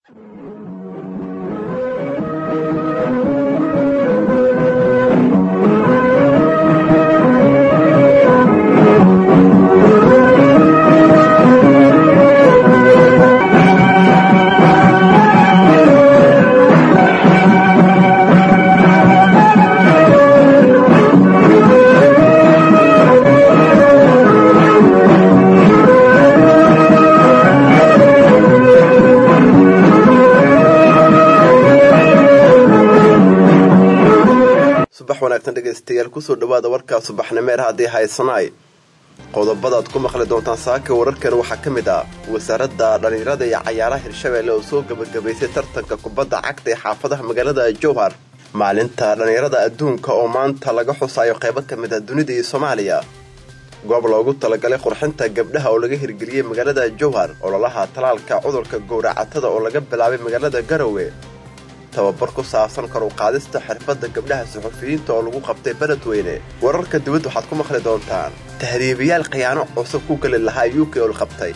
subax wanaagsan dhegaystayaal kusoo dhawaada warkaa subaxnimeer haddii haysanaay qodobadaad ku maqli doontaan saaka wararkan waxaa ka mid ah wasaaradda dhallinyarada iyo cayaaraha hirshabeelle oo soo gebagabaysay tartanka kubadda cagta ee xaafadaha magaalada jowhar maalinta dhallinyarada adduunka oo maanta laga xusaayo qaybo ka mid ah dunida iyo soomaaliya goob loogu talagalay qurxinta gabdhaha oo laga hirgeliyey magaalada jowhar ololaha talaalka cudurka gowracatada oo laga bilaabay magaalada garowe tababar ku saabsan kor u qaadista xirfadda gabdhaha suxufiyiinta oo lagu qabtay beledweyne wararka dibadda waxaad ku maqli doontaan tahriibayaal khiyaano cusub ku geli lahaa u k oo la qabtay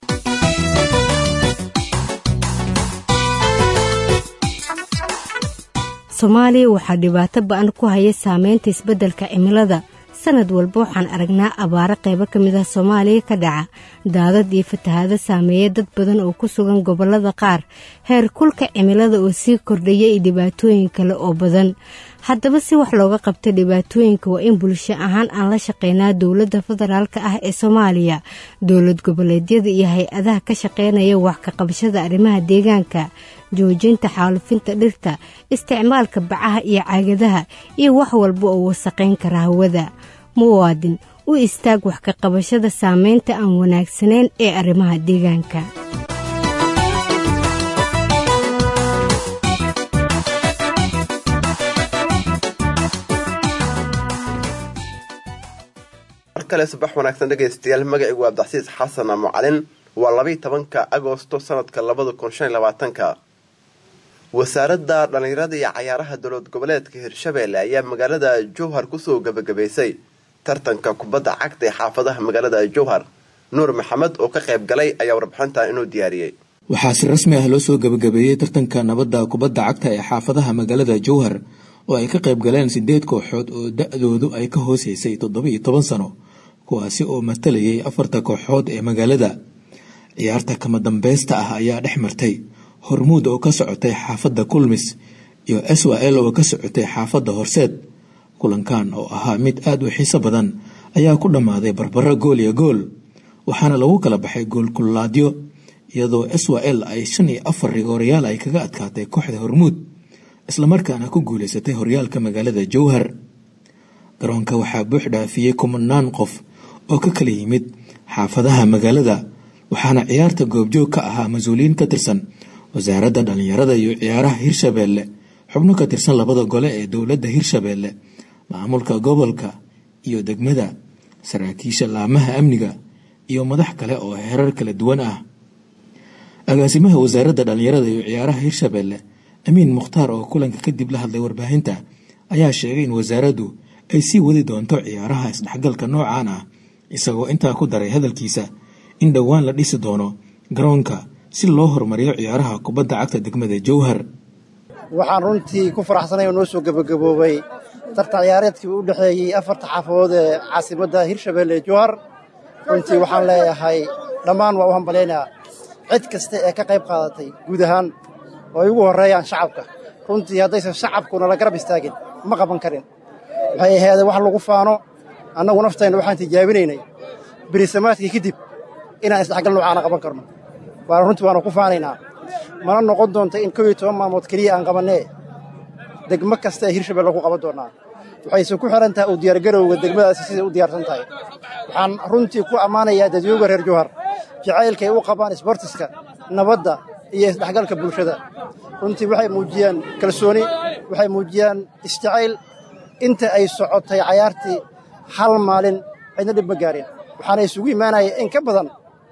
soomaaliya waxaa dhibaato ba-an ku haya saameynta isbeddelka cimilada sanad walba waxaan aragnaa abaaro qaybo ka mid ah soomaaliya ka dhaca daadad iyo fatahaado saameeya dad badan oo ku sugan gobollada qaar heer kulka cimilada oo sii kordhaya iyo dhibaatooyin kale oo badan haddaba si wax looga qabta dhibaatooyinka waa in bulsho ahaan aan la shaqeynaa dowladda federaalk ah ee soomaaliya dowlad goboleedyada iyo hay-adaha ka shaqeynaya wax ka qabashada arrimaha deegaanka joojinta xaalufinta dhirta isticmaalka bacaha iyo caagadaha iyo wax walba oo wasaqayn kara hawada muwaadin u istaag wax ka qabashada saameynta aan wanaagsanayn ee arrimaha deegaanka mar kale subax wanaagsan dhegaystayaal magacigu waa abdicasiis xasan mucalin waa labayo tobanka agosto sanadka labada kun shan iyo labaatanka wasaaradda dhallinyarada iyo cayaaraha dowlad goboleedka hirshabeelle ayaa magaalada jowhar kusoo gebagabaysay tartanka kubadda cagta ee xaafadaha magaalada jowhar nuur maxamed oo ka qayb galay ayaa warbixintan inuu diyaariyey waxaa si rasmi ah loo soo gebagabeeyey tartanka nabadda kubadda cagta ee xaafadaha magaalada jowhar oo ay ka qayb galeen sideed kooxood oo da-doodu ay ka hooseysay toddoba-iyo toban sano kuwaasi oo matalayay afarta kooxood ee magaalada ciyaarta kama dambeysta ah ayaa dhex martay hormuud oo ka socotay xaafadda kulmis iyo s w l oo ka socotay xaafadda horseed kulankan oo ahaa mid aada u xiiso badan ayaa ku dhammaaday barbaro gool iyo gool waxaana lagu kala baxay goolkulaadyo iyadoo s w l ay shan iyo afar rigoorayaal ay kaga adkaatay kooxda hormuud islamarkaana ku guuleysatay horyaalka magaalada jowhar garoonka waxaa buux dhaafiyey kumanaan qof oo ka kala yimid xaafadaha magaalada waxaana ciyaarta goobjoog ka ahaa mas-uuliyiin ka tirsan wasaaradda dhallinyarada iyo ciyaaraha hirshabeelle xubno ka tirsan labada gole ee dowladda hirshabeelle maamulka gobolka iyo degmada saraakiisha laamaha amniga iyo madax kale oo heerar kala duwan ah agaasimaha wasaaradda dhallinyarada iyo ciyaaraha hirshabeelle amiin mukhtaar oo kulanka kadib la hadlay warbaahinta ayaa sheegay in wasaaraddu ay sii wadi doonto ciyaaraha isdhexgalka noocan ah isagoo intaa ku daray hadalkiisa in dhowaan la dhisi doono garoonka si loo horumariyo ciyaaraha kubadda cagta degmada jowhar waxaan runtii ku faraxsanay oo noo soo gebagaboobay tartan ciyaareedkii u dhexeeyey afarta xaafadood ee caasimadda hirshabeelle jowhar runtii waxaan leeyahay dhammaan waa u hambalaynaa cid kasta ee ka qayb qaadatay guud ahaan oo ay ugu horreeyaan shacabka runtii haddaysan shacabkuna la garab istaagin ma qaban karin waxay ahaydeen wax lagu faano annagu naftayna waxaan tijaabinaynay berisamaadkii kadib inaan isdhexgal noocaana qaban karno waana runtii waanu ku faanaynaa mana noqon doonta in kow iyo toban maalmood keliya aan qabannee degmo kasta ee hirshabelle ku qaban doonnaa waxayse ku xihan tahay uu diyaargarowga degmadaasi siday u diyaarsan tahay waxaan runtii ku ammaanayaa dadweyga reer jowhar jacaylkaay u qabaan isbortiska nabadda iyo isdhexgalka bulshada runtii waxay muujiyaan kalsooni waxay muujiyaan isjacayl inta ay socotay cayaartii hal maalin cidna dhib ma gaarin waxaana isugu imaanaya in ka badan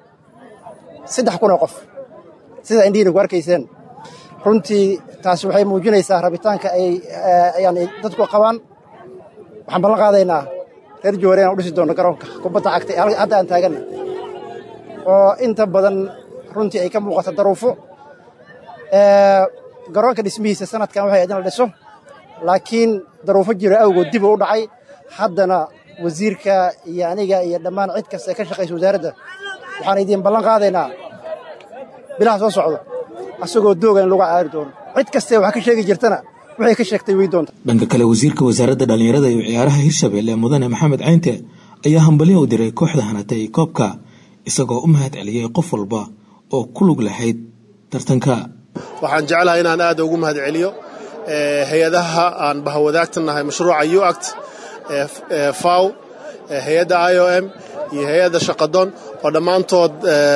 saddex kun oo qof sida indhihiina ku arkayseen runtii taasi waxay muujinaysaa rabitaanka ay yani dadku qabaan waxaan ballan qaadaynaa reer jowhar inaan u dhisi doonno garoonka kubadda cagta hadda aan taaganna oo inta badan runtii ay ka muuqata daruufo garoonka dhismihiisa sanadkan waxay idin la dhiso laakiin daruufo jiro awgood dib uu u dhacay haddana wasiirka iyo aniga iyo dhammaan cid kasta ee ka shaqaysa wasaaradda waxaan idiin ballan qaadaynaa bilaha soo socdo asagoo dooga in lagu caari doono cid kastae wax ka sheegi jirtana waxay ka sheegtay wey doonta dhanka kale wasiirka wasaaradda dhallinyarada iyo ciyaaraha hirshabelle mudane maxamed caynte ayaa hambalyo u diray kooxda hanatay koobka isagoo u mahad celiyey qof walba oo ku lug lahayd tartanka waxaan jeclahay inaan aad ugu mahad celiyo hay-adaha aan bahawadaagtanahay mashruuca uact faw hay-adda i o m iyo hay-adda shaqadon oo dhammaantood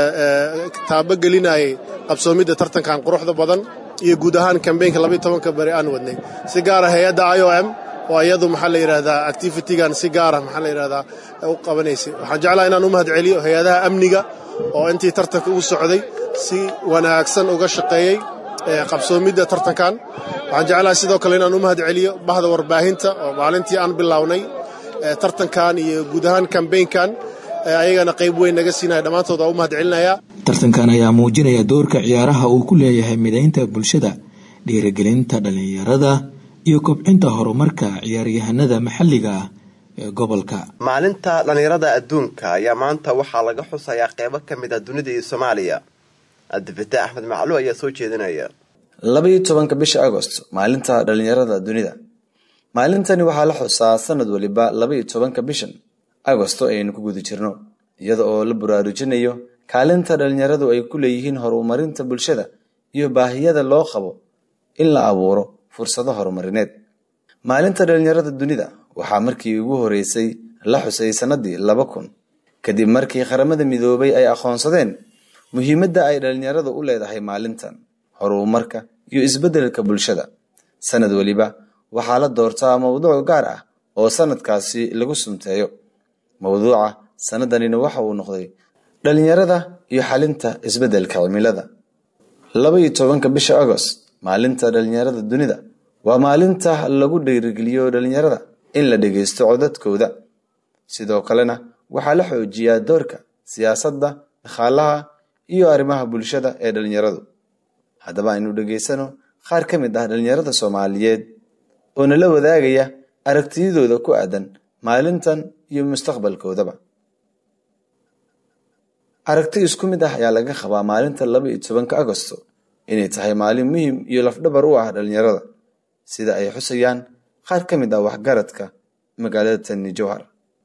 taabogelinayay qabsoomidda tartankan quruxda badan iyo guud ahaan kambeynka labaiy tobanka beri aan wadnay si gaara hay-adda i o m oo iyadu maxaa la yidhahdaa activitigan si gaara maxaa la yidhahdaa u qabanaysay waxaan jeclaha inaan u mahad celiyo hay-adaha amniga oo intii tartanka ugu socday si wanaagsan uga shaqeeyey qabsoomidda tartankan waxaan jeclahay sidoo kale inaan u mahad celiyo bahda warbaahinta oo maalintii aan bilownay tartankan iyo guud ahaan kambeynkan ayagana qayb weyn naga siinaya dhammaantood waa u mahad celinayaa tartankan ayaa muujinaya doorka ciyaaraha uu ku leeyahay midaynta bulshada dhiirigelinta dhallinyarada iyo kobcinta horumarka ciyaaryahanada maxalliga ah ee gobolka maalinta dhallinyarada adduunka ayaa maanta waxaa laga xusayaa qeybo ka mid ah dunida iyo soomaaliya cabdifitaax axmed maclu ayaa soo jeedinaya labaiyo tobanka bisha agost maalinta dhallinyarada dunida maalintani waxaa la xusaa sanad waliba labaiyo tobanka bishan agosto ayaynu ku guda jirno iyada oo la baraarujinayo kaalinta dhallinyaradu ay ku leeyihiin horumarinta bulshada iyo baahiyada loo qabo in la abuuro fursado horumarineed maalinta dhallinyarada dunida waxaa markii ugu horeysay la xusay sannadii laba kun kadib markii qaramada midoobay ay aqoonsadeen muhiimadda ay dhallinyaradu u leedahay maalintan horumarka iyo isbeddelka bulshada sanad weliba waxaa la doortaa mowduuc gaar ah oo sanadkaasi lagu sunteeyo mowduuca sannadanina waxa uu noqday dhallinyarada iyo xalinta isbeddelka cimilada laba iyo tobanka bisha agost maalinta dhallinyarada dunida waa maalinta lagu dhiirigeliyo dhallinyarada in la dhegeysto codadkooda sidoo kalena waxaa la xoojiyaa doorka siyaasadda dhaqaalaha iyo arrimaha bulshada ee dhallinyaradu haddaba aynu dhegeysano qaar ka mid ah dhallinyarada soomaaliyeed oo nala wadaagaya aragtiyadooda ku aadan maalintan iyo mustaqbalkoodaba aragti isku mid ah ayaa laga qabaa maalinta laba iyo tobanka agosto inay tahay maalin muhiim iyo lafdhabar u ah dhallinyarada sida ay xusayaan qaar ka mid ah waxgaradka magaalada tani jowhar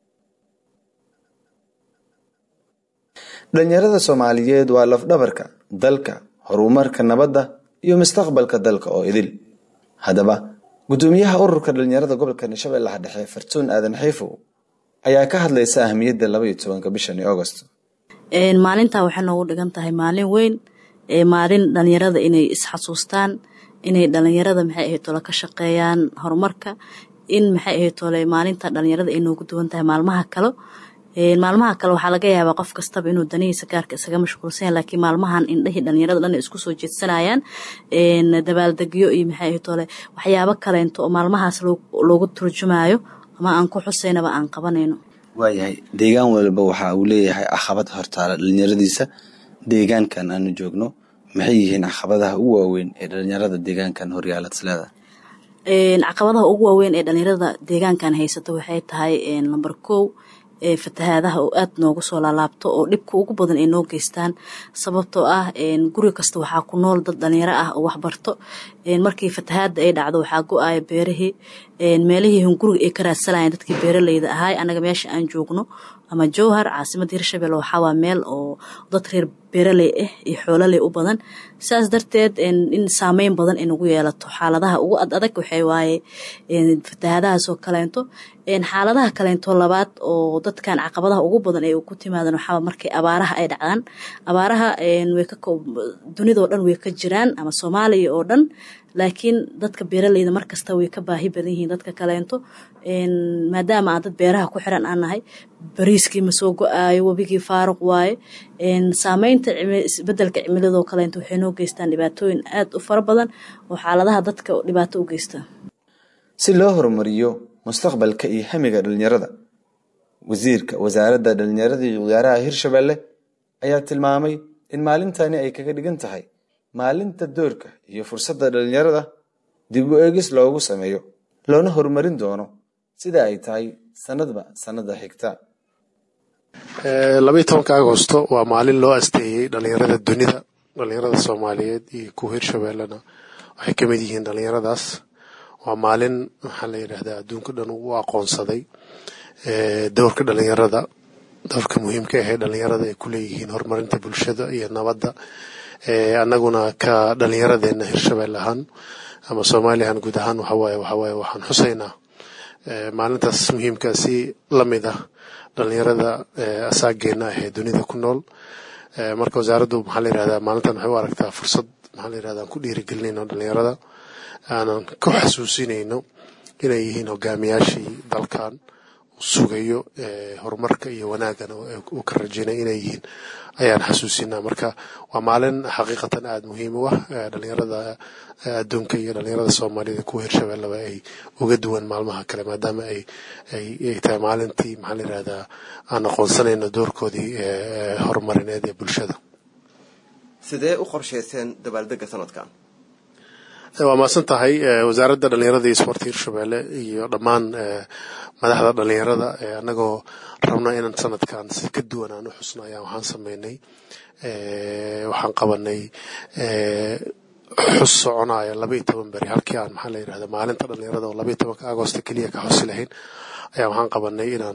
dhallinyarada soomaaliyeed waa lafdhabarka dalka horumarka nabadda iyo mustaqbalka dalka oo idil haddaba gudoomiyaha ururka dhallinyarada gobolka shabeellaha dhexe fartuun aadan xiifow ayaa ka hadlaysa ahmiyadda laba iyo tobanka bishani agost maalintaa waxay noogu dhigan tahay maalin weyn maalin dhalinyarada inay isxasuustaan inay dhalinyarada maxay ahayd tole ka shaqeeyaan horumarka in maxay ahayd tole maalinta dhalinyarada ay noogu duwan tahay maalmaha kale maalmaha kale waxaa laga yaabaa qof kastaba inuu danihiisa gaarka isaga mashquulsanya laakiin maalmahan indhahii dhalinyarada dhan isku soo jeedsanayaan dabaaldegyo iyo maxay ahayd tole waxyaabo kaleento oo maalmahaas loogu turjumayo ama aan ku xusaynaba aan qabanayno waayahay deegaan walba waxa uu leeyahay caqabad hortaala dhalinyaradiisa deegaankan aanu joogno maxay yihiin caqabadaha ugu waaweyn ee dhalinyarada deegaankan horyaalad isleeda caqabadaha ugu waaweyn ee dhalinyarada deegaankan haysata waxay tahay number kow fatahaadaha oo aad noogu soo laalaabto oo dhibka ugu badan ay noo geystaan sababtoo ah guri kasta waxaa ku nool dad dhalinyaro ah oo waxbarto markii fatahaada ay dhacdo waxaa go-aya beerihii meelihii hunguriga ay ka raadsanayeen dadkii beeraleyda ahaay anaga meesha aan joogno ama jowhar caasimada hirshabelle waxaa waa meel oo dad reer beeraley ah iyo xoololey u badan saas darteed in saameyn badan ay nagu yeelato xaaladaha ugu ad adag waxay waaye fatahaadahaasoo kaleento xaaladaha kaleento labaad oo dadkan caqabadaha ugu badan ay ku timaadan waxaa markay abaaraha ay dhacdaan abaaraha dunidao dhan way ka jiraan ama soomaaliya oo dhan laakiin dadka beeraleyda markasta way ka baahi badan yihiin dadka kaleento maadaama aan dad beeraha ku xiran aan nahay bariiskii ma soo go-aayo webigii faaruq waaye saameynta isbedelka cimiladoo kaleento waxay noo geystaan dhibaatooyin aad u fara badan oo xaaladaha dadka dhibaato u geysta si loo horumariyo mustaqbalka iyo hamiga dhalinyarada wasiirka wasaaradda dhalinyarada iyo ciyaaraha hirshabelle ayaa tilmaamay in maalintani ay kaga dhigan tahay maalinta doorka iyo fursadda dhalinyarada dib u eegis loogu sameeyo loona horumarin doono sida ay tahay sanadba sanada xigta labaiyi tobanka agosto waa maalin loo asteeyey dhalinyarada dunida dhalinyarada soomaaliyeed iyo kuwa hirshabeellena waxay ka mid yihiin dhalinyaradaas waa maalin maxaa la yidhahdaa adduunka dhan u aqoonsaday dowrka dhalinyarada dowrka muhiimka ahee dhalinyarada ay ku leeyihiin horumarinta bulshada iyo nabadda annaguna ka dhalinyaradeenna hirshabelle ahaan ama soomaaliyahan guud ahaan waxawaaye waxawaaye waxaan xusaynaa maalintaas muhiimka si la mid ah dhalinyarada asaageena ah ee dunida ku nool marka wasaaraddu maxaa la yirahdaa maalintan waxay u aragtaa fursad maxaa la yirahdaa aan ku dhiirigelinayno dhalinyarada aanan ku xasuusinayno inay yihiin hogaamiyaashii dalkan sugayo horumarka iyo wanaagana uu ka rajaynaya inay yihiin ayaan xasuusinaa marka waa maalin xaqiiqatan aada muhiim u ah dhalinyarada adduunka iyo dhalinyarada soomaalida kuwa hirshabelleba ay uga duwan maalmaha kale maadaama ay ay tahay maalintii maxaa la yirahdaa aan aqoonsanayno doorkoodii horumarineed ee bulshada sidee u qorshayseen dabaaldega sanadkan waa mahadsan tahay wasaaradda dhalinyarada iyo isboortka hirshabelle iyo dhammaan madaxda dhalinyarada annagoo rabna inaan sanadkan si ka duwan aan u xusno ayaan waxaan sameynay waxaan qabanay xus soconaya laba iyo toban beri halkii aan maxaa la yirahda maalinta dhalinyarada oo laba iyo tobanka agosto keliya ka xusi lahayn ayaa waxaan qabanay inaan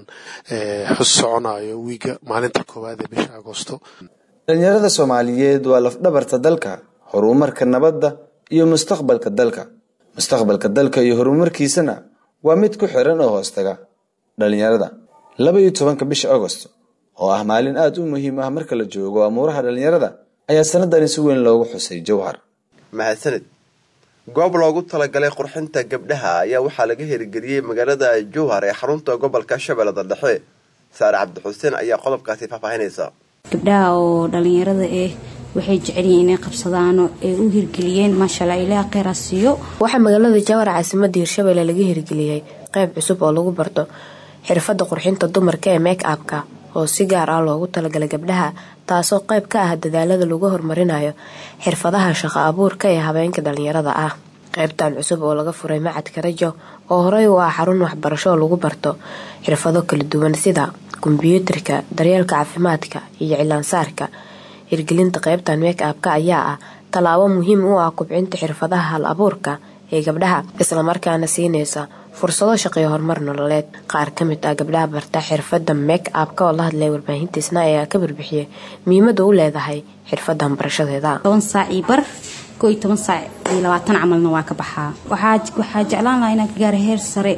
xus soconayo wiiga maalinta koowaad ee bisha agosto dhalinyarada soomaaliyeed waa lafdhabarta dalka horumarka nabadda iyo mustaqbalka dalka mustaqbalka dalka iyo horumarkiisana waa mid ku xiran oo hoostaga dhalinyarada laba iyo tobanka bisha agost oo ah maalin aada u muhiim ah marka la joogo amuuraha dhalinyarada ayaa sanadani si weyn loogu xusay jowhar mahadsanid goob loogu talagalay qurxinta gabdhaha ayaa waxaa laga hirgeliyey magaalada jowhar ee xarunta gobolka shabeellada dhexe saare cabdixuseen ayaa qodobkaasi faahfaahinaysa gabdhaha oo dhalinyarada ah waxay jecelyihiin inay qabsadaano ay u hirgeliyeen maashaalla ilaa kheyra siiyo waxaa magaalada jawhar caasimadda hirshabelle laga hirgeliyey qeyb cusub oo lagu barto xirfadda qurxinta dumarka ee make abka oo si gaar ah loogu talagalay gabdhaha taasoo qeyb ka ah dadaalada lagu horumarinayo xirfadaha shaqo abuurka ee habeenka dhalinyarada ah qeybtan cusub oo laga furay macadka rajo oo horey u ah xarun waxbarasho oo lagu barto xirfado kala duwan sida kombyuutarka daryeelka caafimaadka iyo cilaansaarka hirgelinta qeybtan make abka ayaa ah tallaabo muhiim u ah kubcinta xirfadaha hal abuurka ee gabdhaha islamarkaana siinaysa fursado shaqeyo horumar nololeed qaar ka mid ah gabdhaha barta xirfadda make abka oo la hadlay warbaahintiisna ayaa ka barbixiyay muhiimada u leedahay xirfadan barashadeeda toban saac io bar koo iyo toban saac iyo labaatan camalna waa ka baxaa waxaa jeclaan lahaa inaan ka gaara heer sare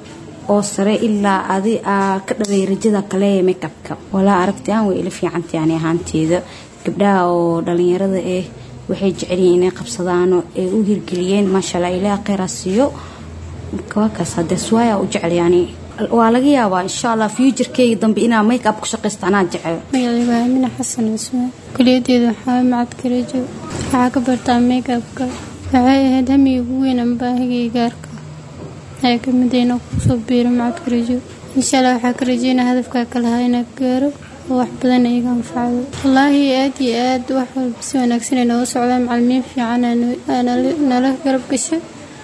oo sare ilaa adi aa ka dhalay rajada kale ee make abka walaa aragti aan way ila fiicantay ani ahaanteeda gabdhaha oo dhalinyarada ah waxay jecelyihiin inay qabsadaano ay u hirgeliyeen maashaalla ilaa kheyra siiyo kaakaas hadees waaya u jecel yani waa laga yaabaa insha allah fuuturkeyga dambe inaa make up ku shaqaysta anaa jecel magacayga waa amina xasan cismaan kuliyadeeda waxaa macadka rajo waxaa ka bartaa make upka waxay ahayd hamiga ugu weyn ama baahigay gaarka waxay kamid inaa kusoo biiro macadka rajo insha allah waxaa ka rajeynaa hadafkaa kalahaa inaa gaaro oo wax badan iga anfacdo wallaahi aad iyo aad wax walba si wanaagsan ay nooga socdaan macalimiin fiican nala garab gasha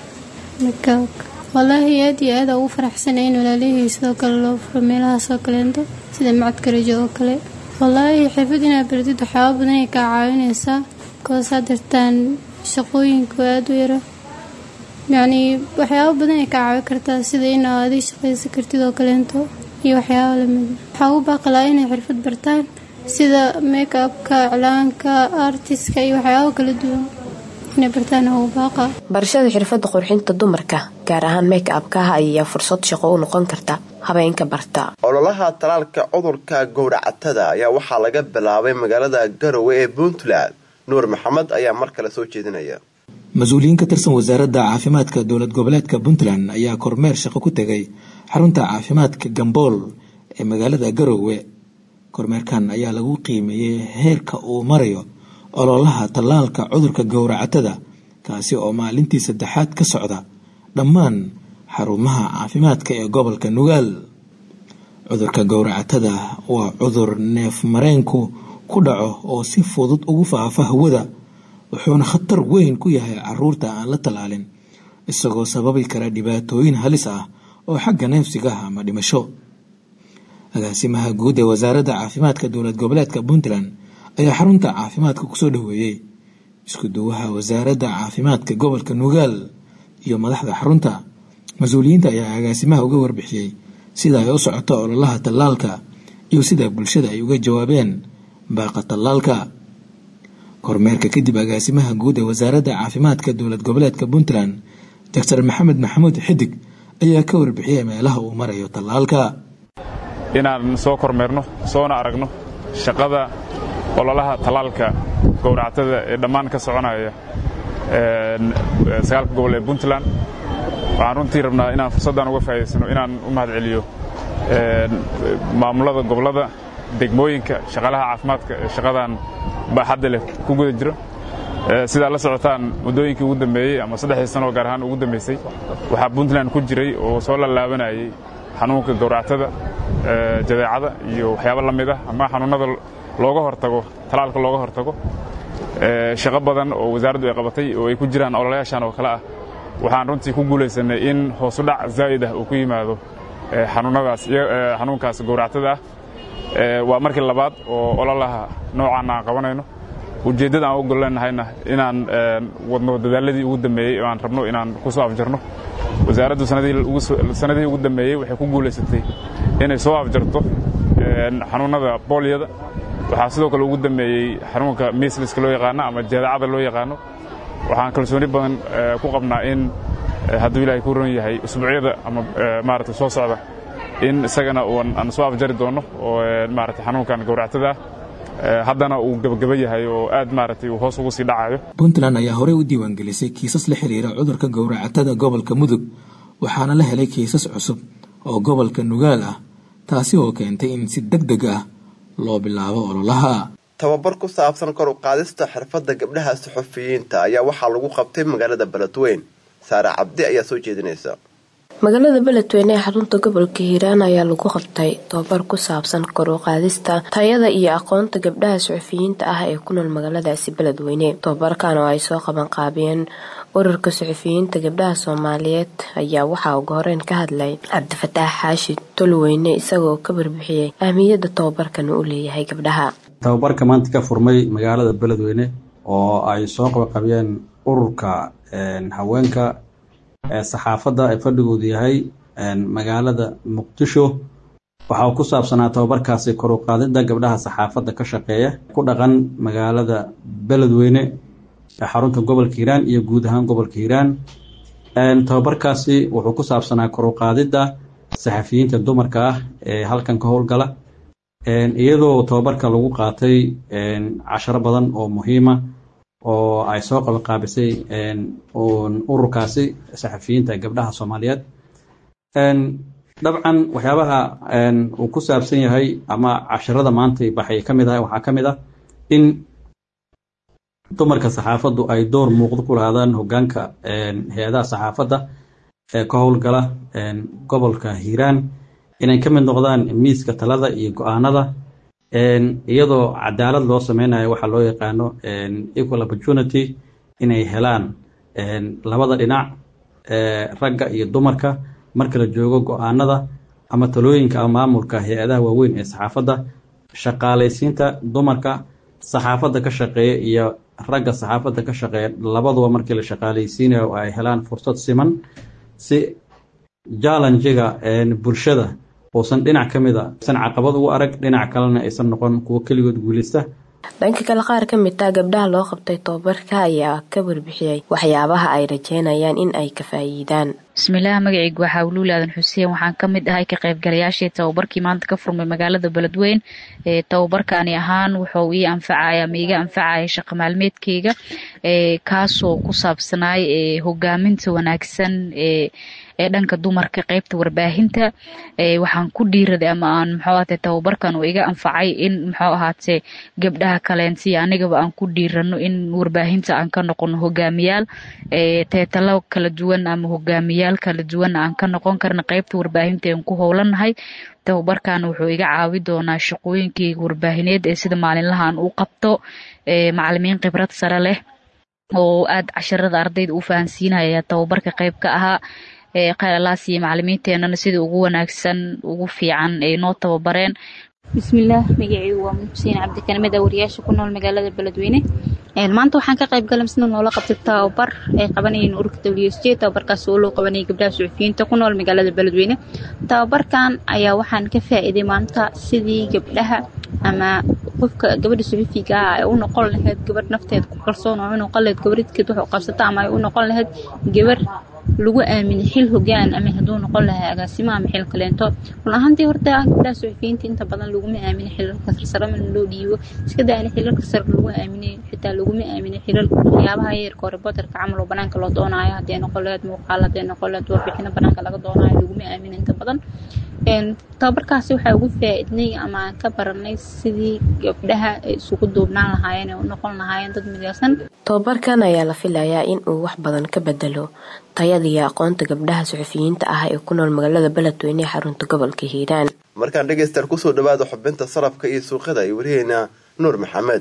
makaabka wallaahi aad iyo aad ugu faraxsanay in walaalihii sidoo kale loo furo meelahaasoo kaleento sida macadka rajo oo kale wallaahi xirfad inaad baratid waxyaaba badan ay kaa caawinaysaa koos had dartaan shaqooyinku aada u yara yacnii waxyaaba badan ay kaa caawin kartaa sida inaad adig shaqaysan kartid oo kaleento iyo waxyaaba lamida waxaa ugu baaqalaa inay xirfad bartaan sida make upka iclaanka artiska iyo waxyaaba kala duwan inay bartaan ugu baaqa barashada xirfadda qurxinta dumarka gaar ahaan make upkaha ayaa fursad shaqo u noqon karta habeenka barta ololaha talaalka cudurka gowracatada ayaa waxaa laga bilaabay magaalada garowe ee puntland nuur maxamed ayaa mar kale soo jeedinaya mas-uuliyiin ka tirsan wasaaradda caafimaadka dowlad goboleedka puntland ayaa kormeer shaqo ku tegay xarunta caafimaadka gambool ee magaalada garowe kormeerkan ayaa lagu qiimeeyey heerka uu marayo ololaha tallaalka cudurka gowracatada kaasi oo maalintii saddexaad ka socda dhammaan xarumaha caafimaadka ee gobolka nugaal cudurka gowracatada waa cudur neef mareenku ku dhaco oo si fudud ugu faafa hawada wuxuuna khatar weyn ku yahay caruurta aan la tallaalin isagoo sababi kara dhibaatooyin halis ah oo xagga neefsiga ah ama dhimasho agaasimaha guud ee wasaaradda caafimaadka dowlad goboleedka puntland ayaa xarunta caafimaadka kusoo dhoweeyey isku duwaha wasaaradda caafimaadka gobolka nugaal iyo madaxda xarunta mas-uuliyiinta ayaa agaasimaha uga warbixiyey sida ay u socoto ololaha tallaalka iyo sida bulshada ay uga jawaabeen baaqa tallaalka kormeerka kadib agaasimaha guud ee wasaaradda caafimaadka dowlad goboleedka puntland doctor maxamed maxamuud xidig ayaa ka warbixiyey meelaha uu marayo tallaalka inaan soo kormeerno soona aragno shaqada ololaha tallaalka gowractada ee dhammaan ka soconaya sagaalka gobol ee puntland waxaan runtii rabnaa inaan fursaddan uga faa'idaysano inaan u mahad celiyo maamulada gobollada degmooyinka shaqaalaha caafimaadka ee shaqadan baaxadda leh ku guda jiro sidaa la socotaan muddooyinkii ugu dambeeyey ama saddexdii sanoo gaar ahaan ugu dambaysay waxaa puntland ku jiray oo soo lallaabanayay xanuunka gowractada jadeecada iyo waxyaabo la mid ah ama xanuunnada looga hortago talaalka looga hortago shaqo badan oo wasaaraddu ay qabatay oo ay ku jiraan ololayaashan oo kale ah waxaan runtii ku guulaysanay in hoosudhac zaa'id ah uu ku yimaado xanuunnadaas xanuunkaas gowractada ah waa markii labaad oo ololaha noocan aan qabanayno ujeeddada aan u golleenahayna inaan wadno dadaaladii ugu dambeeyey oo aan rabno inaan ku soo afjarno wasaaraddu sanadihii ugu dambeeyey waxay ku guulaysatay inay soo afjarto xanuunnada booliyada waxaa sidoo kale ugu dambeeyey xanuunka misliska loo yaqaano ama jaadacada loo yaqaano waxaan kalsooni badan ku qabnaa in hadduu ilaahay ku ron yahay usbuucyada ama maarata soo socda in isagana aan soo afjari doonno oo maarata xanuunkan gowractada ah haddana uu gebageba yahay oo aad maaragtay uu hoos ugu sii dhacayo puntland ayaa horey u diiwaangelisay kiisas la xiriira cudurka gowracatada gobolka mudug waxaana la helay kiisas cusub oo gobolka nugaal ah taasi oo keentay in si deg deg ah loo bilaabo ololaha tababar ku saabsan kor u qaadista xirfadda gabdhaha suxufiyiinta ayaa waxaa lagu qabtay magaalada beledweyn saare cabdi ayaa soo jeedinaysa magaalada beledweyne ee xarunta gobolka hiiraan ayaa lagu qabtay tobabar ku saabsan kor u qaadista tayada iyo aqoonta gabdhaha suxufiyiinta ah ee ku nool magaaladaasi beledweyne tobabarkan oo ay soo qaban qaabiyeen ururka suxufiyiinta gabdhaha soomaaliyeed ayaa waxaa uga horeyn ka hadlay cabdifataax xaashi tolweyne isagoo ka barbixiyey ahmiyadda tobabarkan uu leeyahay gabdhaha tababarka maanta ka furmay magaalada beledweyne oo ay soo qabaqabiyeen ururka haweenka saxaafadda ee fadhigoodu yahay magaalada muqdisho waxaa ku saabsanaa tababarkaasi kor u qaadida gabdhaha saxaafadda ka shaqeeya ku dhaqan magaalada beledweyne ee xarunta gobolka hiiraan iyo guud ahaan gobolka hiiraan tababarkaasi wuxuu ku saabsanaa kor u qaadida saxafiyiinta dumarka ah ee halkan ka howlgala iyadoo tababarka lagu qaatay casharo badan oo muhiima oo ay soo qabanqaabisay ururkaasi saxafiyiinta gabdhaha soomaaliyeed dabcan waxyaabaha uu ku saabsan yahay ama casharada maanta baxay ka mid ah waxaa ka mid ah in dumarka saxaafaddu ay door muuqdo ku lahaadaan hogaanka hay-adaha saxaafadda ee ka howlgala gobolka hiiraan inay ka mid noqdaan miiska talada iyo go-aanada iyadoo cadaalad loo sameynayo waxaa loo yaqaano equal opportunity inay helaan labada dhinac ragga iyo dumarka marka la joogo go-aanada ama talooyinka ama maamulka hay-adaha waaweyn ee saxaafadda shaqaalaysiinta dumarka saxaafadda ka shaqeeya iyo ragga saxaafadda ka shaqeeya labaduba markii la shaqaalaysiinayo ay helaan fursad siman si jallenjiga bulshada uusan dhinac ka mid a aysan caqabad ugu arag dhinac kalena aysan noqon kuwo keligood guuleysta dhanka kale qaar ka mid ah gabdhaha loo qabtay tobabarka ayaa ka warbixiyey waxyaabaha ay rajeynayaan in ay ka faa'iidaan bismillaah magacaygu waxaa wuluul aadan xuseen waxaan ka mid ahay ka qaybgalayaashii tababarkii maanta ka furmay magaalada beledweyn ee tababarkaani ahaan wuxuu ii anfacaya ama iga anfacaya shaqo maalmeedkeyga kaasoo ku saabsanaay hogaaminta wanaagsan ee ee dhanka dumarka qeybta warbaahinta waxaan ku dhiiraday ama aan muxuu ahaatee tababarkan uu iga anfacay in muxuu ahaatee gabdhaha kaleensiya anigaba aan ku dhiirano in warbaahinta aan ka noqono hogaamiyaal teetalo kala duwan ama hogaamiyaal kala duwan aan ka noqon karna qeybta warbaahinta aan ku howlanahay tababarkan wuxuu iga caawi doonaa shaqooyinkeyga warbaahineed ee sida maalinlaha aan u qabto macalimiin khibrad sare leh oo aad casharada ardayda u fahansiinaya tababarka qayb ka ahaa khayralaas iyo macalimiinteenana sida ugu wanaagsan ugu fiican ay noo tababareen bismillaah magaceygu waa xuseen cabdikanimed wariyaasha ku nool magaalada beledweyne maanta waxaan ka qayb galay sida noola qabtay tababar ay qabanayeen ururka w s j tababarkaas oo loo qabanayay gabdhaha suxufiyiinta ku nool magaalada beledweyne tababarkan ayaa waxaan ka faa'iiday maanta sidii gabdhaha ama qofka gabadha suxufiga ah ay u noqon lahayd gabadh nafteeda ku kalsoon oo u noqon lahayd gabadhidkeed wax u qabsata ama ay u noqon lahayd gabar lagu aaminay xil hogaan ama hadduu noqon lahaa agaasimo ama xil kaleento run ahaantii horta gabdhaha suxufiyiinta inta badan laguma aaminay xilalka sarsare mana loo dhiibo iska daana xilalka sare lagu aaminay xitaa laguma aaminay xilal waxyaabaha yeerka oo reporterka camal oo banaanka loo doonaayo haddee noqon lahayd muuqaal haddee noqon lahayd warbixino banaanka laga doonaayo laguma aaminay inta badan tababarkaasi waxaa ugu faa'iidnay ama aan ka baranay sidii gabdhaha ay isugu duubnaan lahaayeen ee u noqon lahaayeen dad midaysan tababarkan ayaa la filayaa in uu wax badan ka bedelo tayada iyo aqoonta gabdhaha suxufiyiinta ah ee ku nool magaalada beledweyne ee xarunta gobolka hiiraan markaan dhegaystayaal kusoo dhawaada xubinta sarafka iyo suuqyada ay wariyeynaa nuur maxamed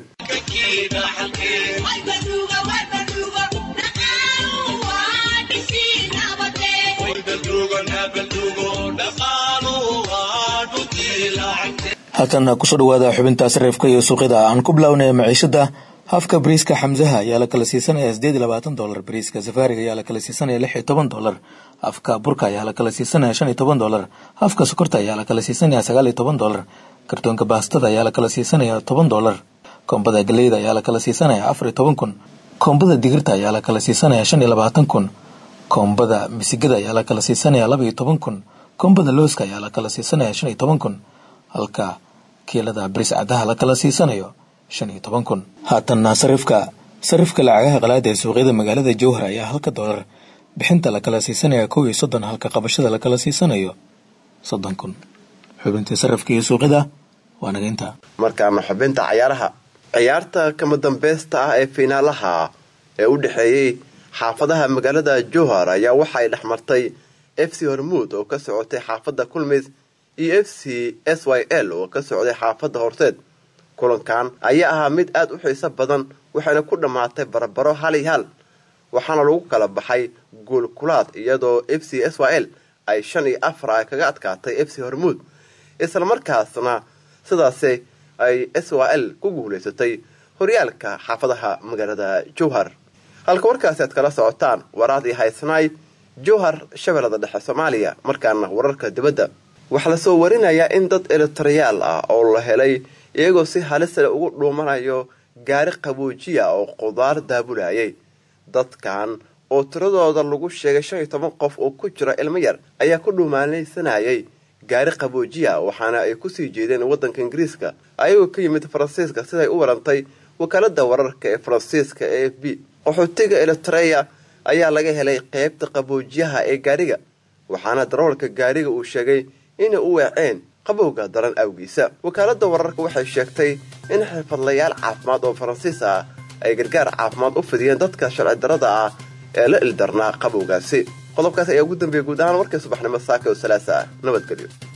halkan kusoo dhawaada xubinta sarifka iyo suuqyada aan ku bilownay maciishada hafka bariiska xamsaha ayaa la kala siisanaya sideed iyo labaatan dolar bariiska safaariga ayaa la kala siisanaya lix iyo toban dolar hafka burka ayaa la kala siisanaya shan iyo toban dolar hafka sokorta ayaa la kala siisanaya sagaal iyo toban dolar kartoonka baastada ayaa la kala siisanaya toban dolar koombada galeyda ayaa la kala siisanaya afar iyo toban kun koombada digirta ayaa la kala siisanaya shan iyo labaatan kun koombada misigada ayaa la kala siisanaya laba iyo toban kun koombada looska ayaa la kala siisanaya shan iyo toban kun halka kiilada baris cadaha la kala siisanayo shan iyo toban kun haatanna sarifka sarifka lacagaha qalaada ee suuqyada magaalada jowhar ayaa halka dolar bixinta la kala siisanaya kow iyo soddon halka qabashada la kala siisanayo soddon kun xubintii sarifka iyo suuqyada waa nageynta markaana xubinta cayaaraha ciyaarta kama dambeysta ah ee fiinaalaha ee u dhexeeyey xaafadaha magaalada jowhar ayaa waxay dhexmartay f c hormuud oo ka socotay xaafadda kulmis iyo f c s y l oo ka socday xaafadda horseed kulankan ayaa ahaa mid aada u xiiso badan waxayna ku dhammaatay barbaro hal iyo hal waxaana lagu kala baxay guulkulaad iyadoo f c s y l ay shan iyo afar ay kaga adkaatay f c hormuud islamarkaasna sidaasi ay s y l ku guulaysatay horyaalka xaafadaha magaalada jowhar halka warkaasi aad kala socotaan waraad iyo haysnaay jowhar shabeellada dhexe soomaaliya markaana wararka dibadda waxaa lasoo warinayaa in dad elitariyaal ah oo la helay iyagoo si halisale ugu dhuumanayo gaari qaboojiya oo qudaar daabulayay dadkan oo tiradooda lagu sheegay shan iyo toban qof oo ku jira ilmo yar ayaa ku dhuumaalaysanayay gaari qaboojiya waxaana ay kusii jeedeen waddanka ingiriiska ayagoo ka yimid faransiiska siday u warantay wakaalada wararka ee faransiiska e f b qaxootiga elitareya ayaa laga helay qeybta qaboojiyaha ee gaariga waxaana darawalka gaariga uu sheegay inay u weeceen qabowga daran awgiisa wakaalada wararka waxay sheegtay in xirfadlayaal caafimaad oo faransiis ah ay gargaar caafimaad u fidiyeen dadka sharci darada ah ee la ildarnaa qabowgaasi qodobkaas ayaa ugu dambeeyay guud ahaan warkii subaxnimo saaka oo salaasa ah nabadgelyo